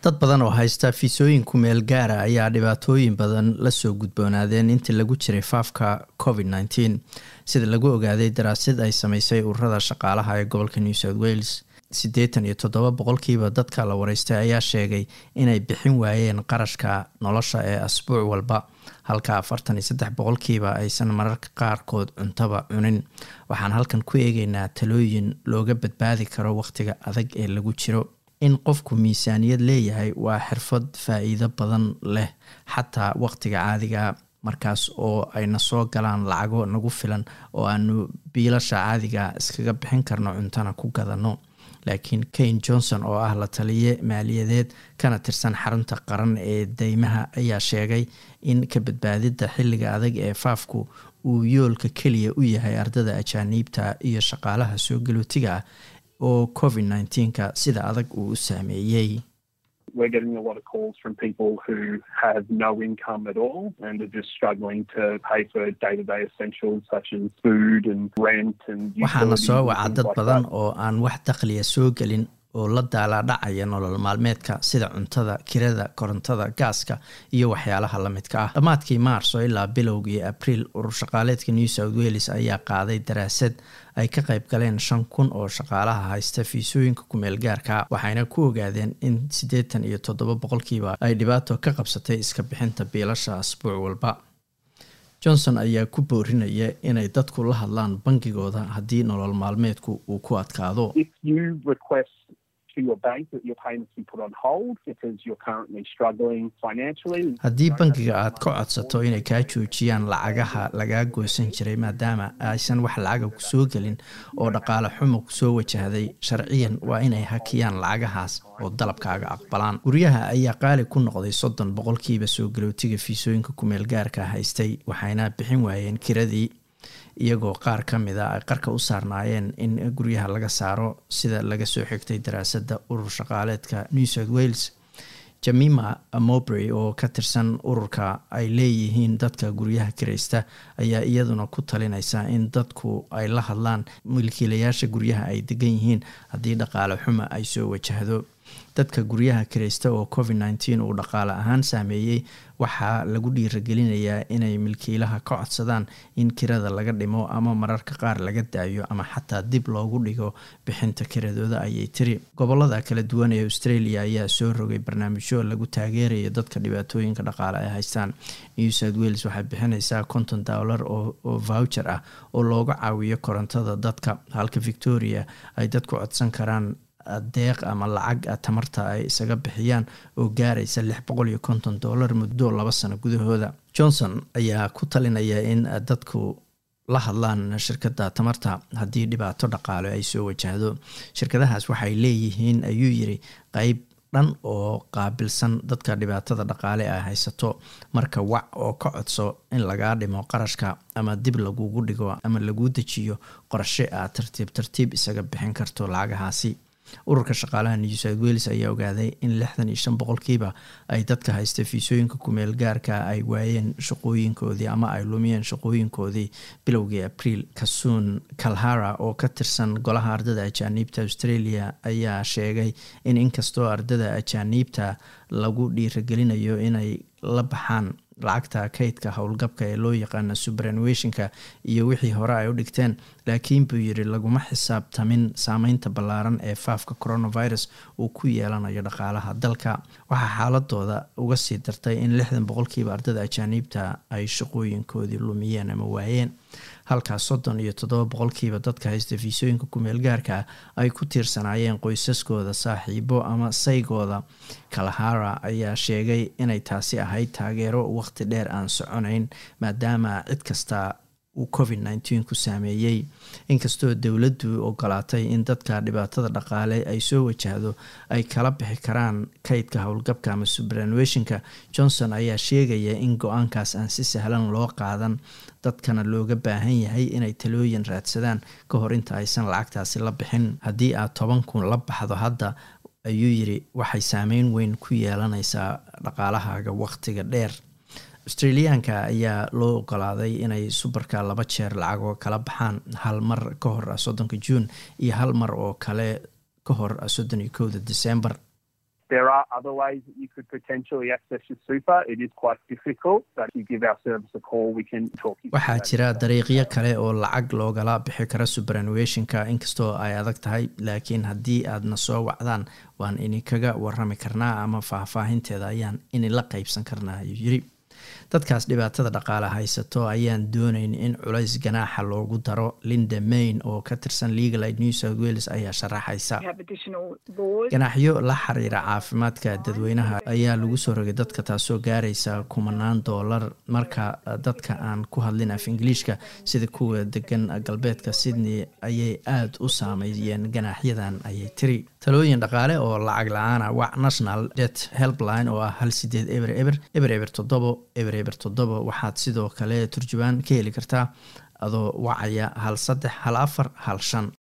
dad badan oo haysta fiisooyin ku meel gaara ayaa dhibaatooyin badan lasoo gudboonaadeen intii lagu jiray faafka covid nteen sida lagu ogaaday daraasad ay sameysay ururada shaqaalaha ee gobolka new south wales siddeetan iyo toddoba boqolkiiba dadka la wareystay ayaa sheegay inay bixin waayeen qarashka nolosha ee asbuuc walba halka afartan iyo saddex boqolkiiba aysan mararka qaarkood cuntaba cunin waxaan halkan ku eegeynaa talooyin looga badbaadi karo wakhtiga adag ee lagu jiro in qofku miisaaniyad leeyahay waa xirfad faa-iido badan leh xataa wakhtiga caadiga markaas oo ayna soo galaan lacago nagu filan oo aanu biilasha caadiga iskaga bixin karno cuntana ku gadano laakiin kane johnson oo ah la taliye maaliyadeed kana tirsan xarunta qaran ee deymaha ayaa sheegay in ka badbaadida xilliga adag ee faafku uu yoolka keliya u yahay ardada ajaaniibta iyo shaqaalaha soo galootiga ah oo covid nneteen-ka sida adag uu u saameeyey we're getting a lot of calls from people who have no income at all and are just struggling to pay for day-to-day essentials such as food and rent and waxaana soo waca dad badan oo aan wax dakhliya soo gelin oo la daalaadhacaya nolol maalmeedka sida cuntada kirada korontada gaaska iyo waxyaalaha la midka ah dhammaadkii maarso ilaa bilowgii abriil urur shaqaaleedka new south wales ayaa qaaday daraasad ay ka qayb galeen shan kun oo shaqaalaha haysta fiisooyinka kumeel gaarka waxayna ku ogaadeen in siddeetan iyo toddoba boqolkiiba ay dhibaato ka qabsatay iska bixinta biilasha asbuuc walba johnson ayaa ku boorinaya inay dadku la hadlaan bangigooda haddii nolol maalmeedku uu ku adkaado haddii bangiga aad ka codsato inay kaa joojiyaan lacagaha lagaa goosan jiray maadaama aysan wax lacaga kusoo gelin oo dhaqaale xumo kusoo wajahday sharciyan waa inay hakiyaan lacagahaas oo dalabkaaga aqbalaan guryaha ayaa qaali ku noqday soddon boqolkiiba soo galootiga fiisooyinka kumeel gaarka haystay waxayna bixin waayeen kiradii iyagoo qaar ka mid a ay qarka u saarnaayeen in guryaha laga saaro sida laga soo xigtay daraasadda urur shaqaaleedka new south wales jamima mobry oo ka tirsan ururka ay leeyihiin dadka guryaha kiraysta ayaa iyaduna ku talinaysa in dadku ay la hadlaan milkiilayaasha guryaha ay degan yihiin haddii dhaqaale xuma ay soo wajahdo dadka guryaha kiraysta oo covid nteen uu dhaqaale ahaan saameeyey waxaa lagu dhiiragelinayaa inay milkiilaha ka codsadaan in kirada laga dhimo ama mararka qaar laga daayo ama xataa dib loogu dhigo bixinta kiradooda ayay tiri gobolada kala duwan ee australia ayaa soo rogay barnaamijyo lagu taageerayo dadka dhibaatooyinka dhaqaale ay haystaan new south wales waxay bixineysaa konton dollar oo voucher ah oo looga caawiyo korontada dadka halka victoria ay dadku codsan karaan deeq ama lacag tamarta ay isaga bixiyaan oo gaaraysa lix boqol iyo konton dollar muddo laba sano gudahooda johnson ayaa ku talinaya in dadku la hadlaan shirkadda tamarta haddii dhibaato dhaqaale ay soo wajahdo shirkadahaas waxay leeyihiin ayuu yiri qeyb dhan oo qaabilsan dadka dhibaatada dhaqaale ay haysato marka wac oo ka codso in lagaa dhimo qarashka ama dib lagugu dhigo ama laguu dejiyo qorshe aad tartiib tartiib isaga bixin karto lacagahaasi ururka shaqaalaha new south wales ayaa ogaaday in lixdan iyo shan boqolkiiba ay dadka haysta fiisooyinka kumeel gaarka ay waayeen shaqooyinkoodii ama ay lumiyeen shaqooyinkoodii bilowgii abriil kasuun kalhara oo ka tirsan golaha ardada ajaaniibta australia ayaa sheegay in inkastoo ardada ajaaniibta lagu dhiiragelinayo inay la baxaan lacagta kaydka howlgabka ee loo yaqaana subranuationka iyo wixii hore ay u dhigteen laakiin buu yiri laguma xisaabtamin saameynta ballaaran ee faafka coronavirus uu ku yeelanayo dhaqaalaha dalka waxaa xaaladooda uga sii dartay in lixdan boqolkiiba ardada ajaaniibta ay shaqooyinkoodii lumiyeen ama waayeen halkaas soddon iyo toddoba boqolkiiba dadka haysta fiisooyinka kumeel gaarka ay ku tiirsanaayeen qoysaskooda saaxiibo ama saygooda kalahara ayaa sheegay inay taasi ahayd taageero waqti dheer aan soconayn maadaama cid kasta uu covid nteen ku saameeyey inkastoo dowladdu ogolaatay in dadka dhibaatada dhaqaale ay soo wajahdo ay kala bixi karaan kaydka howlgabka ama subranuationka johnson ayaa sheegaya in go-aankaas aan si sahlan loo qaadan dadkana looga baahan yahay inay talooyin raadsadaan ka hor inta aysan lacagtaasi la bixin haddii aad toban kun la baxdo hadda ayuu yiri waxay saameyn weyn ku yeelanaysaa dhaqaalahaaga waqtiga dheer australiyaanka ayaa loo ogolaaday inay subarka laba jeer lacagoo kala baxaan hal mar ka hor soddonka juun iyo hal mar oo kale ka hor soddon iyo kowda december There are other ways that you could potentially access your super. It is quite difficult, but if you give our service a call, we can talk you waxaa jira dariiqyo kale oo lacag loogala bixi karo superannuationka inkastoo ay adag tahay laakiin haddii aadna soo wacdaan waan idinkaga warami karnaa ama faahfaahinteeda ayaan idinla qaybsan karnaa ayuu yiri dadkaas dhibaatada dhaqaale haysato ayaan doonayn in culays ganaaxa loogu daro linda main oo ka tirsan legal aid new south wales ayaa sharaxaysa ganaaxyo la xiriira caafimaadka dadweynaha ayaa lagu soo rogay dadka taasoo gaaraysa kumanaan doolar marka dadka aan ku hadlin af ingiliishka sida kuwa degan galbeedka sydney ayay aada u saameeyeen ganaaxyadan ayay tiri talooyin dhaqaale oo lacag la-aana wac national det helpline oo ah hal sideed eber eber eber eber toddobo eber eber toddobo waxaad sidoo kale turjubaan ka heli kartaa adoo wacaya hal saddex hal afar hal shan